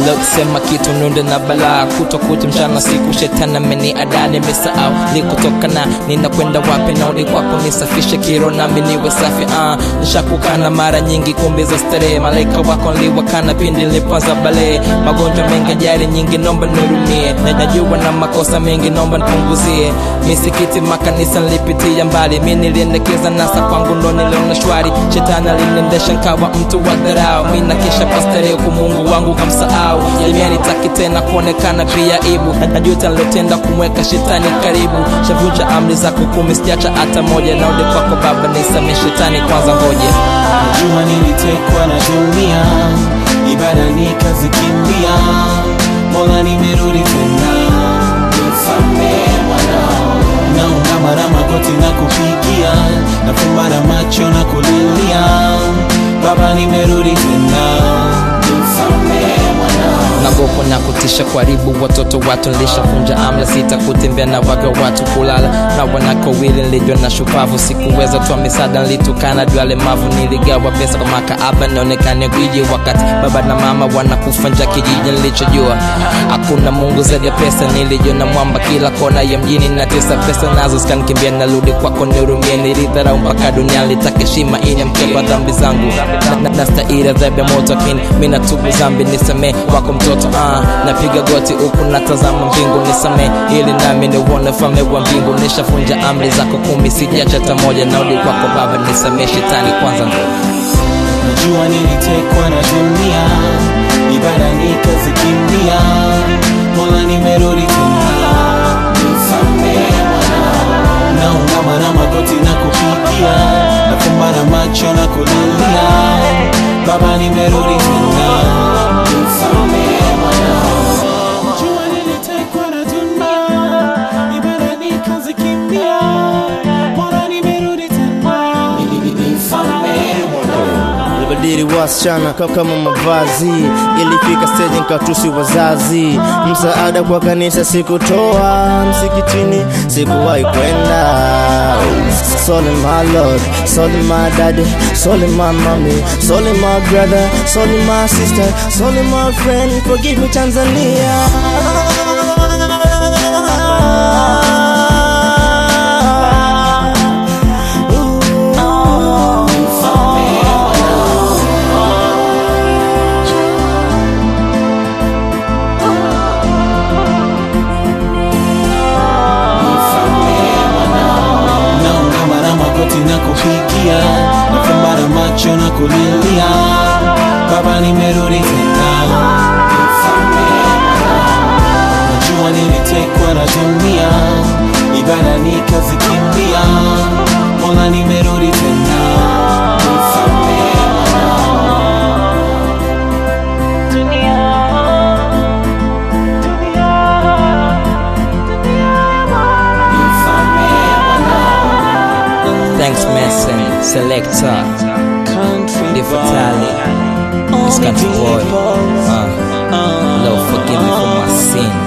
leo sema kitu nunde na balaa kuto kucha mchana siku shetani ameni adani misahau likutokana ninakwenda wapi naudi kwako nisafishe kiro nami niwe safi uh, nishakukana mara nyingi kumbi za starehe malaika wako nliwakana pindi nilipoanza bale magonjwa mengi ajali nyingi nomba nihurumie Na- najua na makosa mengi nomba nipunguzie misikiti makanisa nilipitia mbali mi niliendekeza nasa kwangu ndo niliona shwari shetani aliniendesha nkawa mtu wa dharau mi nakisha pastarehe huku mungu wangu kamsahau jamii taki tena kuonekana pia ibu Na- najuta nilotenda kumweka shetani karibu shavunja amri zako kumi sijacha hata moja naudi kwako baba nisamee shetani kwanza ngoje Najua nilitekwa na dunia, ibada nikazikimbia, Mola nimerudi tena, nisamehe mwanao. Naungama na magoti na kupigia, nafumba na macho na kulilia, Baba nimerudi tena, nisamehe mwanao. nagopo na kutisha kuharibu watoto watu nilishafunja amla sita kutembea na waga watu kulala na wanako wili nilijwa na shupavu sikuweza toa misaada nilitukana juu alemavu niligawa pesa kwa makaaba nionekane gwiji wakati baba na mama wanakufa nja kijiji nilichojua hakuna mungu zaidi ya pesa nilijiona mwamba kila kona ya mjini natesa pesa nazo zikanikimbia narudi kwako nihurumie nilidharau mpaka dunia litaka heshima ili mkeba dhambi zangu Na- na- nastahili adhabu ya moto lakini mi natubu zambi nisamee wako mtoto ah, napiga goti huku natazama mbingu nisamee ili nami niuone ufalme wa mbingu nishafunja amri zako kumi sijacha hata moja naudi kwako baba nisamee shetani kwanza Najua nilitekwa na dunia, ibada nikazikimbia, Mola nimerudi tena, nisamehe mwanao. Naungama na magoti na kupigia, nafumba na macho na kulilia, Baba nimerudi tena, nisamehe mwanao. Najua nilitekwa na dunia, ibada nikazikimbia, Mola nimerudi tena, nisamehe mwanao. Libadili wasichana ka- kama mavazi, ilifika stage nikatusi wazazi. Msaada kwa kanisa sikutoa, msikitini sikuwahi kwenda. Sorry my lord, sorry my daddy, sorry my mommy, sorry my brother, sorry my sister, sorry my friend, forgive me Tanzania. naungama na magoti na kupigia nafumba na macho na kulilia baba nimerudi tena Nisamehe mwanao. najua nilitekwa na dunia ibada nikazikimbia mola nimerudi tena Nisamehe thanks Mason selector country the fatale this country boy uh, Lord forgive me for my sin